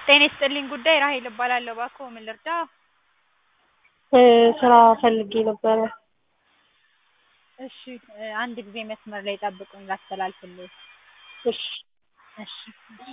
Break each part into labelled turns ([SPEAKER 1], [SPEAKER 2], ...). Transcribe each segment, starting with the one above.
[SPEAKER 1] ጤና ይስጥልኝ ጉዳይ ራሔል እባላለሁ። እባክዎ ምን ልርዳ?
[SPEAKER 2] ስራ ፈልጌ ነበረ።
[SPEAKER 1] እሺ አንድ ጊዜ መስመር ላይ ጠብቁኝ ላስተላልፍልዎት።
[SPEAKER 2] እሺ
[SPEAKER 1] እሺ እሺ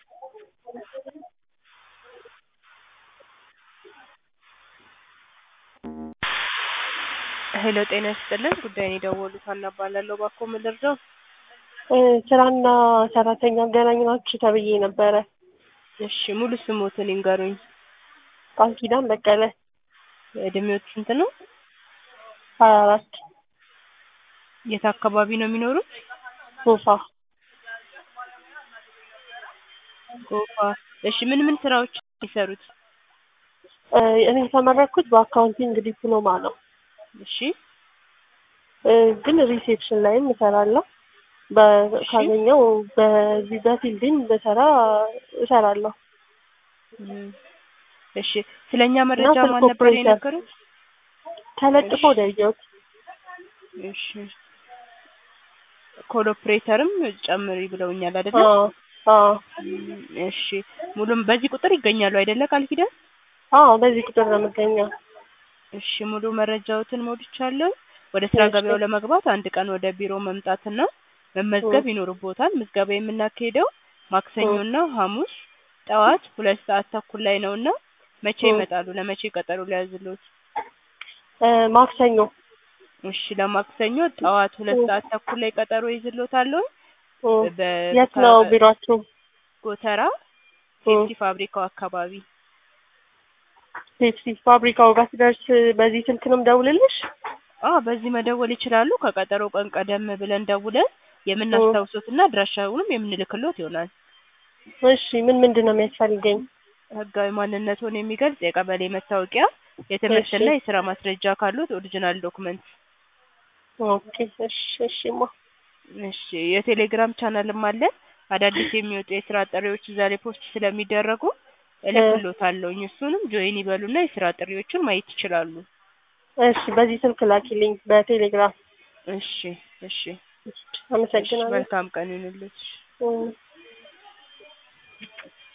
[SPEAKER 3] ሄሎ ጤና ይስጥልን ጉዳይን የደወሉት ሀና እባላለሁ። እባክዎ ምን ልርዳው?
[SPEAKER 2] ስራና ሰራተኛ አገናኝ ናችሁ ተብዬ ነበረ።
[SPEAKER 3] እሺ ሙሉ ስሞትን ይንገሩኝ።
[SPEAKER 2] ቃል ኪዳን በቀለ
[SPEAKER 3] እድሜዎት ስንት ነው?
[SPEAKER 2] ሀያ አራት
[SPEAKER 3] የት አካባቢ ነው የሚኖሩት?
[SPEAKER 2] ጎፋ
[SPEAKER 3] ጎፋ። እሺ ምን ምን ስራዎች የሚሰሩት?
[SPEAKER 2] እኔ የተመረኩት በአካውንቲንግ ዲፕሎማ ነው።
[SPEAKER 3] እሺ
[SPEAKER 2] ግን ሪሴፕሽን ላይም እሰራለሁ። በ- ካገኘው በዚህ በፊልድም በሰራ እሰራለሁ።
[SPEAKER 3] እም፣ እሺ ስለኛ መረጃ
[SPEAKER 2] ስልክ
[SPEAKER 3] ማን ነበር
[SPEAKER 2] ኦፕሬተር።
[SPEAKER 3] የነገሩት?
[SPEAKER 2] ተለጥፎ
[SPEAKER 3] እሺ።
[SPEAKER 2] ነው ያየሁት።
[SPEAKER 3] እሺ ኮል ኦፕሬተርም ጨምሪ ብለውኛል አይደለ?
[SPEAKER 2] አዎ አዎ
[SPEAKER 3] እም፣ እሺ ሙሉም በዚህ ቁጥር ይገኛሉ አይደለ ቃል ኪዳን?
[SPEAKER 2] አዎ በዚህ ቁጥር ነው የምገኘው።
[SPEAKER 3] እሺ ሙሉ መረጃዎትን ሞልቻለሁ። ወደ ስራ
[SPEAKER 2] እሺ።
[SPEAKER 3] ገበያው ለመግባት አንድ ቀን ወደ ቢሮ መምጣትና መመዝገብ ይኖርቦታል። ምዝገባ የምናካሄደው ማክሰኞና ሐሙስ ጠዋት ሁለት ሰዓት ተኩል ላይ ነውና መቼ
[SPEAKER 2] እ።
[SPEAKER 3] ይመጣሉ? ለመቼ ቀጠሮ ሊያዝልዎት?
[SPEAKER 2] እ፣ ማክሰኞ
[SPEAKER 3] እሺ ለማክሰኞ ጠዋት ሁለት
[SPEAKER 2] እ።
[SPEAKER 3] ሰዓት ተኩል ላይ ቀጠሮ ይዝልዎታለሁ።
[SPEAKER 2] እ፣
[SPEAKER 3] በ-
[SPEAKER 2] የት ነው ቢሯችሁ?
[SPEAKER 3] ጎተራ
[SPEAKER 2] እ፣
[SPEAKER 3] ፔፕሲ ፋብሪካው አካባቢ
[SPEAKER 2] ፔፕሲ ፋብሪካው ጋር ስደርስ በዚህ ስልክ ነው የምደውልልሽ?
[SPEAKER 3] አ በዚህ መደወል ይችላሉ። ከቀጠሮ ቀን ቀደም ብለን ደውለን የምናስታውሶትና አድራሻውንም የምንልክሎት ይሆናል።
[SPEAKER 2] እሺ ምን ምንድን ነው የሚያስፈልገኝ?
[SPEAKER 3] ህጋዊ ማንነቱን የሚገልጽ የቀበሌ መታወቂያ፣ የትምህርትና
[SPEAKER 2] እሺ።
[SPEAKER 3] የስራ ማስረጃ ካሉት ኦሪጂናል ዶክመንት።
[SPEAKER 2] ኦኬ እሺ እሺማ
[SPEAKER 3] እሺ የቴሌግራም ቻናልም አለን። አዳዲስ የሚወጡ የስራ ጥሪዎች እዛ ላይ ፖስት ስለሚደረጉ እልክሎታለሁኝ። እሱንም ጆይን ይበሉና የስራ ጥሪዎችን ማየት ይችላሉ።
[SPEAKER 2] እሺ በዚህ ስልክ ላኪልኝ በቴሌግራም።
[SPEAKER 3] እሺ እሺ እሺ
[SPEAKER 2] አመሰግናለሁ።
[SPEAKER 3] መልካም ቀን ይሁንልሽ።
[SPEAKER 2] እ